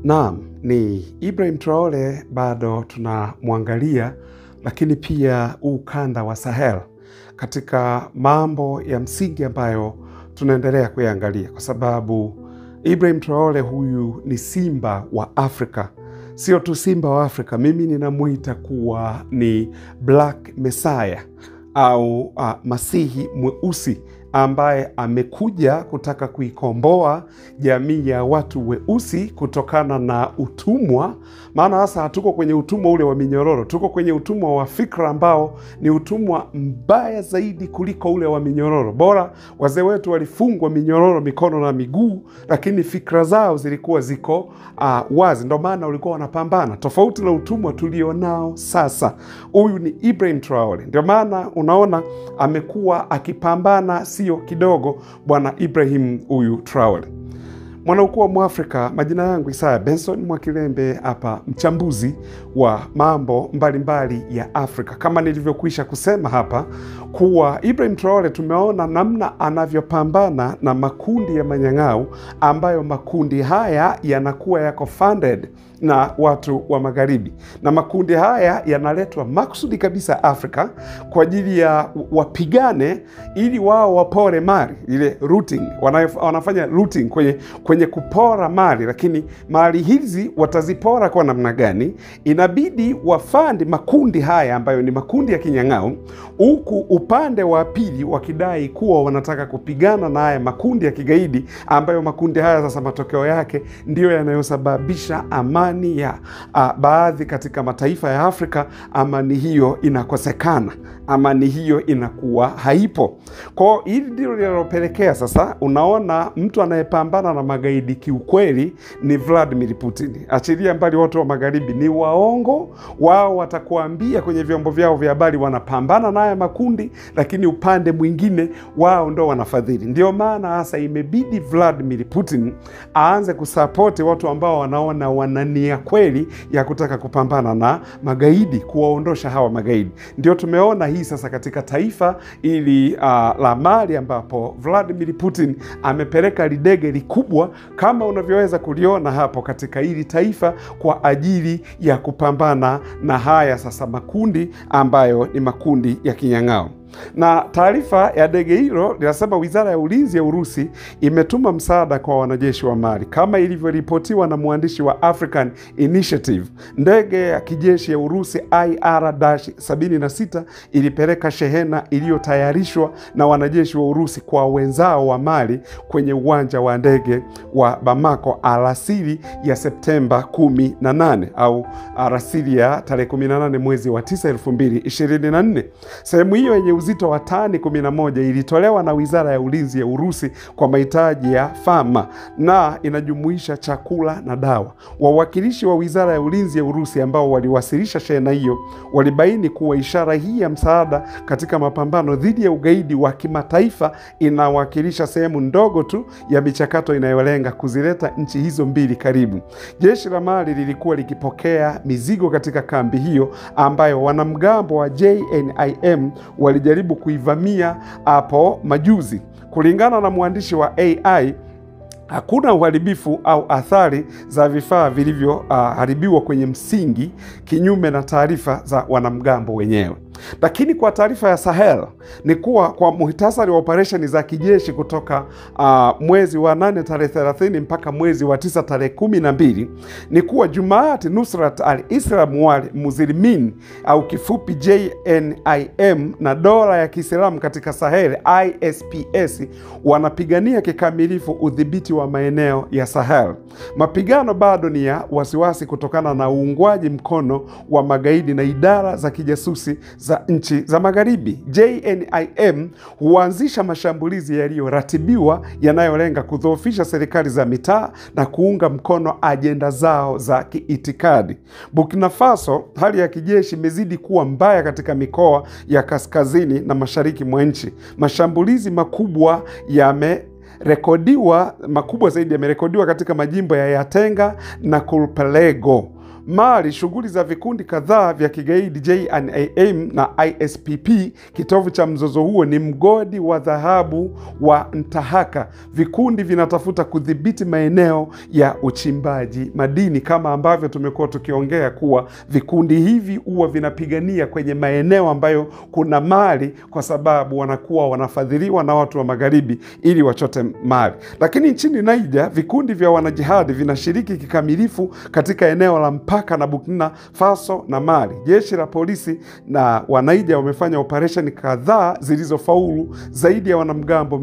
Naam, ni Ibrahim Traore bado tunamwangalia, lakini pia huu ukanda wa Sahel katika mambo ya msingi ambayo tunaendelea kuyaangalia, kwa sababu Ibrahim Traore huyu ni simba wa Afrika, sio tu simba wa Afrika. Mimi ninamwita kuwa ni Black Messiah au uh, masihi mweusi ambaye amekuja kutaka kuikomboa jamii ya watu weusi kutokana na utumwa. Maana sasa hatuko kwenye utumwa ule wa minyororo, tuko kwenye utumwa wa fikra ambao ni utumwa mbaya zaidi kuliko ule wa minyororo. Bora wazee wetu walifungwa minyororo mikono na miguu, lakini fikra zao zilikuwa ziko uh, wazi, ndo maana walikuwa wanapambana, tofauti na utumwa tulionao sasa. Huyu ni Ibrahim Traore, ndio maana unaona amekuwa akipambana sio kidogo, bwana Ibrahim huyu Traore mwanaukuu wa Mwafrika. Majina yangu Isaya Benson Mwakilembe, hapa mchambuzi wa mambo mbalimbali mbali ya Afrika. Kama nilivyokwisha kusema hapa kuwa Ibrahim Traore, tumeona namna anavyopambana na makundi ya manyang'au, ambayo makundi haya yanakuwa yako funded na watu wa magharibi, na makundi haya yanaletwa makusudi kabisa Afrika kwa ajili ya wapigane, ili wao wapore mali ile looting, wanafanya looting kwenye, kwenye kupora mali. Lakini mali hizi watazipora kwa namna gani? Inabidi wafandi makundi haya ambayo ni makundi ya kinyang'au, huku upande wa pili wakidai kuwa wanataka kupigana na haya makundi ya kigaidi, ambayo makundi haya sasa matokeo yake ndiyo yanayosababisha amani ya uh, baadhi katika mataifa ya Afrika. Amani hiyo inakosekana, amani hiyo inakuwa haipo. Kwao hili ndilo linalopelekea sasa, unaona mtu anayepambana na magaidi kiukweli ni Vladimir Putin. Achilia mbali watu wa magharibi ni waongo, wao watakuambia kwenye vyombo vyao vya habari wanapambana na haya makundi, lakini upande mwingine wao ndo wanafadhili. Ndio maana hasa imebidi Vladimir Putin aanze kusapoti watu ambao wanaona wanani ya kweli ya kutaka kupambana na magaidi, kuwaondosha hawa magaidi. Ndio tumeona hii sasa katika taifa ili uh, la Mali ambapo Vladimir Putin amepeleka lidege likubwa kama unavyoweza kuliona hapo katika hili taifa kwa ajili ya kupambana na haya sasa makundi ambayo ni makundi ya kinyang'ao na taarifa ya ndege hilo linasema wizara ya ulinzi ya Urusi imetuma msaada kwa wanajeshi wa Mali kama ilivyoripotiwa na mwandishi wa African Initiative. Ndege ya kijeshi ya Urusi IR-76 ilipeleka shehena iliyotayarishwa na wanajeshi wa Urusi kwa wenzao wa Mali kwenye uwanja wa ndege wa Bamako alasiri ya Septemba 18 au alasiri ya tarehe 18 mwezi wa 9 2024. Sehemu hiyo yenye uzito wa tani 11 ilitolewa na wizara ya ulinzi ya Urusi kwa mahitaji ya fama na inajumuisha chakula na dawa. Wawakilishi wa wizara ya ulinzi ya Urusi ambao waliwasilisha shehena hiyo walibaini kuwa ishara hii ya msaada katika mapambano dhidi ya ugaidi wa kimataifa inawakilisha sehemu ndogo tu ya michakato inayolenga kuzileta nchi hizo mbili karibu. Jeshi la Mali lilikuwa likipokea mizigo katika kambi hiyo ambayo wanamgambo wa JNIM walijaribu kuivamia hapo majuzi. Kulingana na mwandishi wa AI, hakuna uharibifu au athari za vifaa vilivyoharibiwa uh, kwenye msingi, kinyume na taarifa za wanamgambo wenyewe. Lakini kwa taarifa ya Sahel ni kuwa kwa muhtasari wa operesheni za kijeshi kutoka uh, mwezi wa nane tarehe 30 mpaka mwezi wa tisa tarehe kumi na mbili ni kuwa Jumaat Nusrat al-Islam wal Muslimin au kifupi JNIM na dola ya Kiislamu katika Sahel ISPS wanapigania kikamilifu udhibiti wa maeneo ya Sahel. Mapigano bado ni ya wasiwasi kutokana na uungwaji mkono wa magaidi na idara za kijasusi za nchi za magharibi. JNIM huanzisha mashambulizi yaliyoratibiwa yanayolenga kudhoofisha serikali za mitaa na kuunga mkono ajenda zao za kiitikadi. Burkina Faso, hali ya kijeshi imezidi kuwa mbaya katika mikoa ya kaskazini na mashariki mwa nchi. Mashambulizi makubwa yame rekodiwa makubwa zaidi yamerekodiwa katika majimbo ya Yatenga na Kulpelego. Mali, shughuli za vikundi kadhaa vya kigaidi JNIM na ISPP, kitovu cha mzozo huo ni mgodi wa dhahabu wa Ntahaka. Vikundi vinatafuta kudhibiti maeneo ya uchimbaji madini, kama ambavyo tumekuwa tukiongea kuwa vikundi hivi huwa vinapigania kwenye maeneo ambayo kuna mali, kwa sababu wanakuwa wanafadhiliwa na watu wa magharibi ili wachote mali. Lakini nchini Niger, vikundi vya wanajihadi vinashiriki kikamilifu katika eneo la mpaka na Burkina Faso na Mali. Jeshi la polisi na wanaija wamefanya operesheni kadhaa zilizofaulu. Zaidi ya wanamgambo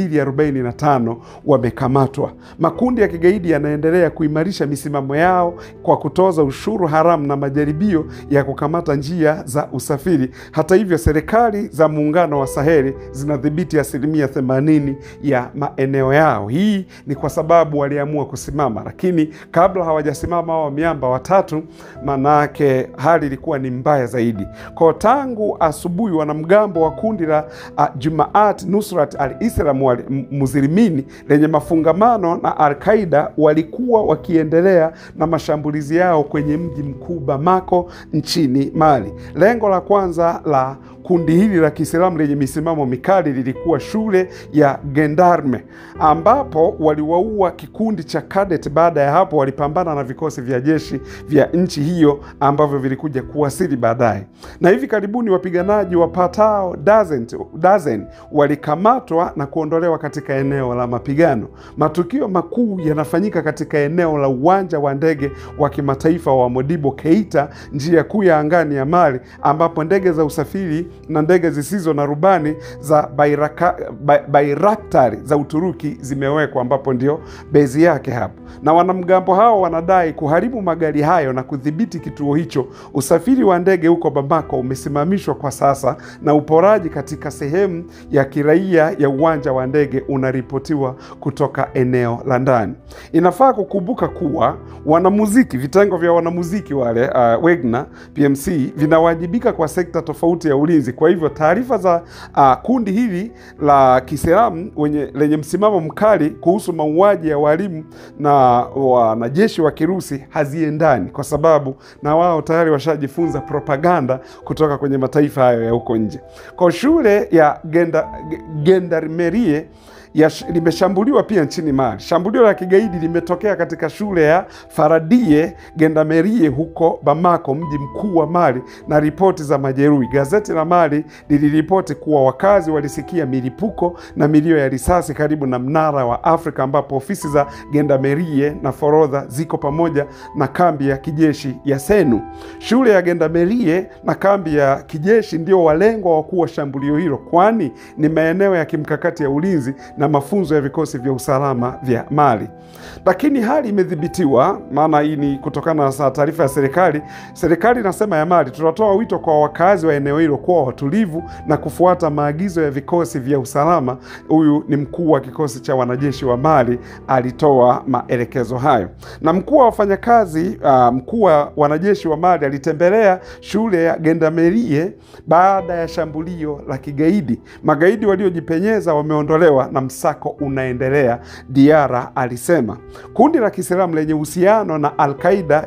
245 wamekamatwa. Makundi ya kigaidi yanaendelea kuimarisha misimamo yao kwa kutoza ushuru haramu na majaribio ya kukamata njia za usafiri. Hata hivyo, serikali za muungano wa Saheli zinadhibiti asilimia 80 ya maeneo yao. Hii ni kwa sababu waliamua kusimama, lakini kabla hawajasimama hao miamba watatu, manake hali ilikuwa ni mbaya zaidi. Kwa tangu asubuhi wanamgambo wa kundi la uh, Jumaat Nusrat al-Islam wal Muslimini lenye mafungamano na Al-Qaida walikuwa wakiendelea na mashambulizi yao kwenye mji mkuu Bamako nchini Mali. Lengo la kwanza la kundi hili la Kiislamu lenye misimamo mikali lilikuwa shule ya Gendarme ambapo waliwaua kikundi cha Cadet. Baada ya hapo, walipambana na vikosi vya jeshi vya nchi hiyo ambavyo vilikuja kuwasili baadaye, na hivi karibuni wapiganaji wapatao dozen, dozen walikamatwa na kuondolewa katika eneo la mapigano. Matukio makuu yanafanyika katika eneo la uwanja wa ndege wa kimataifa wa Modibo Keita, njia kuu ya angani ya Mali, ambapo ndege za usafiri na ndege zisizo na rubani za Bairaka, Bairaktari za Uturuki zimewekwa, ambapo ndio bezi yake hapo, na wanamgambo hao wanadai kuharibu magari hayo na kudhibiti kituo hicho. Usafiri wa ndege huko Bamako umesimamishwa kwa sasa na uporaji katika sehemu ya kiraia ya uwanja wa ndege unaripotiwa kutoka eneo la ndani. Inafaa kukumbuka kuwa wanamuziki, vitengo vya wanamuziki wale uh, Wagner PMC vinawajibika kwa sekta tofauti ya ulinzi. Kwa hivyo taarifa za uh, kundi hili la Kiislamu lenye msimamo mkali kuhusu mauaji ya walimu na wanajeshi wa Kirusi haziendani, kwa sababu na wao tayari washajifunza propaganda kutoka kwenye mataifa hayo ya huko nje. Kwa shule ya Genda, Gendarmerie limeshambuliwa pia nchini Mali. Shambulio la kigaidi limetokea katika shule ya Faradie Gendarmerie huko Bamako, mji mkuu wa Mali, na ripoti za majeruhi. Gazeti la Mali liliripoti kuwa wakazi walisikia milipuko na milio ya risasi karibu na mnara wa Afrika, ambapo ofisi za Gendarmerie na forodha ziko pamoja na kambi ya kijeshi ya Senu. Shule ya Gendarmerie na kambi ya kijeshi ndio walengwa wakuu wa shambulio hilo, kwani ni maeneo ya kimkakati ya ulinzi na mafunzo ya vikosi vya usalama vya Mali. Lakini hali imedhibitiwa, maana hii ni kutokana na taarifa ya serikali. Serikali inasema ya Mali, tunatoa wito kwa wakazi wa eneo hilo kuwa watulivu na kufuata maagizo ya vikosi vya usalama. Huyu ni mkuu wa kikosi cha wanajeshi wa Mali alitoa maelekezo hayo, na mkuu wa wafanyakazi uh, mkuu wa wanajeshi wa Mali alitembelea shule ya Gendarmerie baada ya shambulio la kigaidi. Magaidi waliojipenyeza wameondolewa na msako unaendelea, Diara alisema. Kundi la Kiislamu lenye uhusiano na Al-Qaida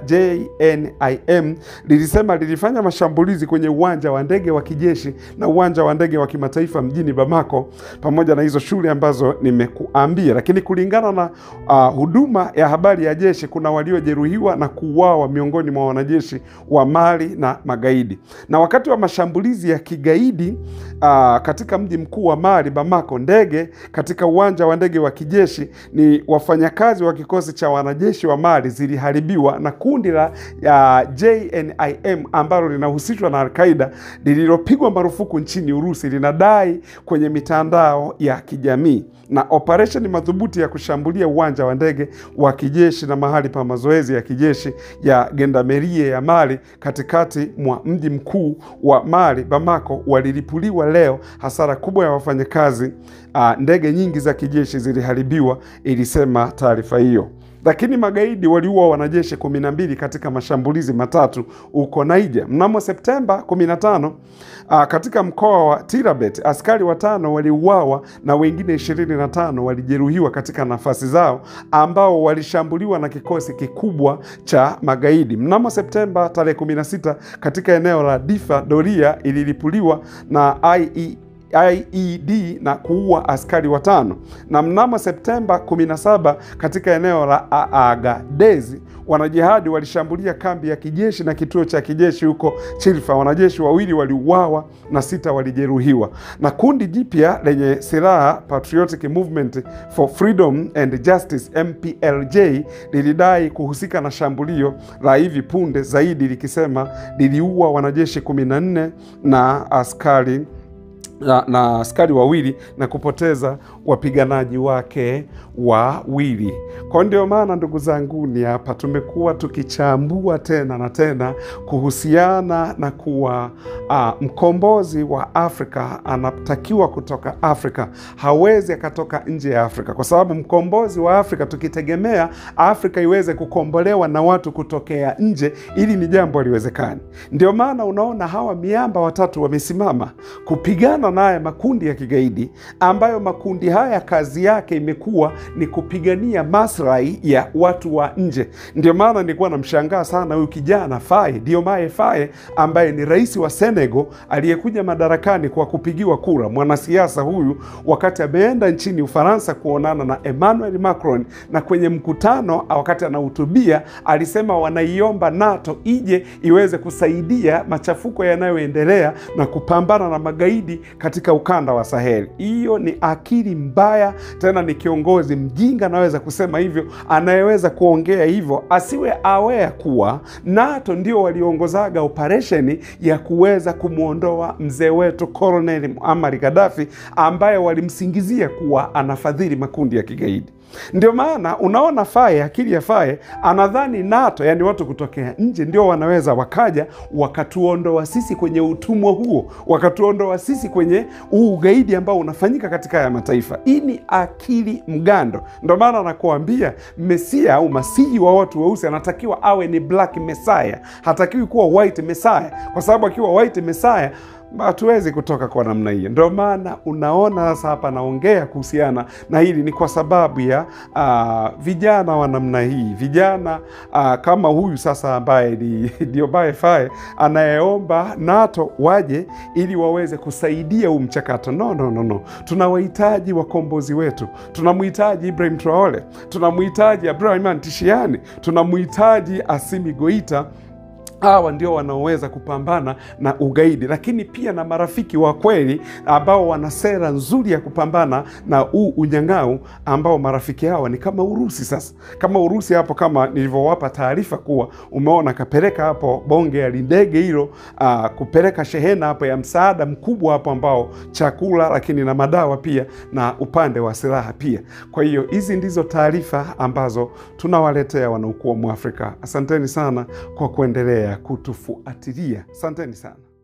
JNIM lilisema lilifanya mashambulizi kwenye uwanja wa ndege wa kijeshi na uwanja wa ndege wa kimataifa mjini Bamako, pamoja na hizo shule ambazo nimekuambia. Lakini kulingana na uh, huduma ya habari ya jeshi, kuna waliojeruhiwa na kuuawa miongoni mwa wanajeshi wa Mali na magaidi. Na wakati wa mashambulizi ya kigaidi uh, katika mji mkuu wa Mali Bamako, ndege katika uwanja wa ndege wa kijeshi ni wafanyakazi wa kikosi cha wanajeshi wa Mali ziliharibiwa na kundi la uh, JNIM ambalo linahusishwa na Al-Qaida lililopigwa marufuku nchini Urusi linadai kwenye mitandao ya kijamii. Na operesheni madhubuti ya kushambulia uwanja wa ndege wa kijeshi na mahali pa mazoezi ya kijeshi ya Gendarmerie ya Mali katikati mwa mji mkuu wa Mali Bamako walilipuliwa leo. Hasara kubwa ya wafanyakazi uh, ndege nyingi za kijeshi ziliharibiwa, ilisema taarifa hiyo. lakini magaidi waliua wanajeshi kumi na mbili katika mashambulizi matatu huko Niger. Mnamo Septemba 15 aa, katika mkoa wa Tirabet askari watano waliuawa na wengine 25 walijeruhiwa katika nafasi zao ambao walishambuliwa na kikosi kikubwa cha magaidi. Mnamo Septemba tarehe 16 katika eneo la Difa doria ililipuliwa na IE IED na kuua askari watano. Na mnamo Septemba 17 katika eneo la Agadezi wanajihadi walishambulia kambi ya kijeshi na kituo cha kijeshi huko Chilfa. Wanajeshi wawili waliuawa na sita walijeruhiwa. Na kundi jipya lenye silaha Patriotic Movement for Freedom and Justice MPLJ lilidai kuhusika na shambulio la hivi punde zaidi likisema liliua wanajeshi 14 na askari na, na askari wawili na kupoteza wapiganaji wake wawili. Kwa ndio maana ndugu zangu, ni hapa tumekuwa tukichambua tena na tena kuhusiana na kuwa uh, mkombozi wa Afrika anatakiwa kutoka Afrika, hawezi akatoka nje ya Afrika, kwa sababu mkombozi wa Afrika tukitegemea Afrika iweze kukombolewa na watu kutokea nje, ili ni jambo haliwezekani. Ndio maana unaona hawa miamba watatu wamesimama kupigana na haya makundi ya kigaidi, ambayo makundi haya kazi yake imekuwa ni kupigania maslahi ya watu wa nje. Ndio maana nilikuwa namshangaa sana huyu kijana Faye Diomaye Faye ambaye ni rais wa Senegal aliyekuja madarakani kwa kupigiwa kura. Mwanasiasa huyu wakati ameenda nchini Ufaransa kuonana na Emmanuel Macron, na kwenye mkutano wakati anahutubia alisema wanaiomba NATO ije iweze kusaidia machafuko yanayoendelea na kupambana na magaidi katika ukanda wa Saheli. Hiyo ni akili mbaya, tena ni kiongozi mjinga anaweza kusema hivyo, anayeweza kuongea hivyo, asiwe aware kuwa NATO ndio waliongozaga operesheni ya kuweza kumwondoa mzee wetu Colonel Muammar Gaddafi ambaye walimsingizia kuwa anafadhili makundi ya kigaidi. Ndio maana unaona Faye, akili ya Faye anadhani NATO, yani watu kutokea nje ndio wanaweza wakaja wakatuondoa sisi kwenye utumwa huo, wakatuondoa sisi kwenye huu ugaidi ambao unafanyika katika haya mataifa. Hii ni akili mgando. Ndio maana anakuambia Mesia au masihi wa watu weusi anatakiwa awe ni black messiah, hatakiwi kuwa white messiah, kwa sababu akiwa white messiah hatuwezi kutoka kwa namna hiyo. Ndio maana unaona sasa hapa naongea kuhusiana na hili, ni kwa sababu ya uh, vijana wa namna hii, vijana uh, kama huyu sasa ambaye ni Diomaye Faye anayeomba NATO waje ili waweze kusaidia huu mchakato. No, no, no, no. Tunawahitaji wakombozi wetu, tunamhitaji Ibrahim Traore, tunamhitaji Abdurahman Tishiani, tunamhitaji Asimi Goita hawa ndio wanaoweza kupambana na ugaidi, lakini pia na marafiki wa kweli ambao wana sera nzuri ya kupambana na huu unyang'au, ambao marafiki hawa ni kama Urusi. Sasa kama Urusi hapo, kama nilivyowapa taarifa kuwa umeona kapeleka hapo bonge ya ndege hilo, uh, kupeleka shehena hapo ya msaada mkubwa hapo, ambao chakula, lakini na madawa pia na upande wa silaha pia. Kwa hiyo hizi ndizo taarifa ambazo tunawaletea wanaokuwa Mwafrika. Asanteni sana kwa kuendelea kutufuatilia. Asanteni sana.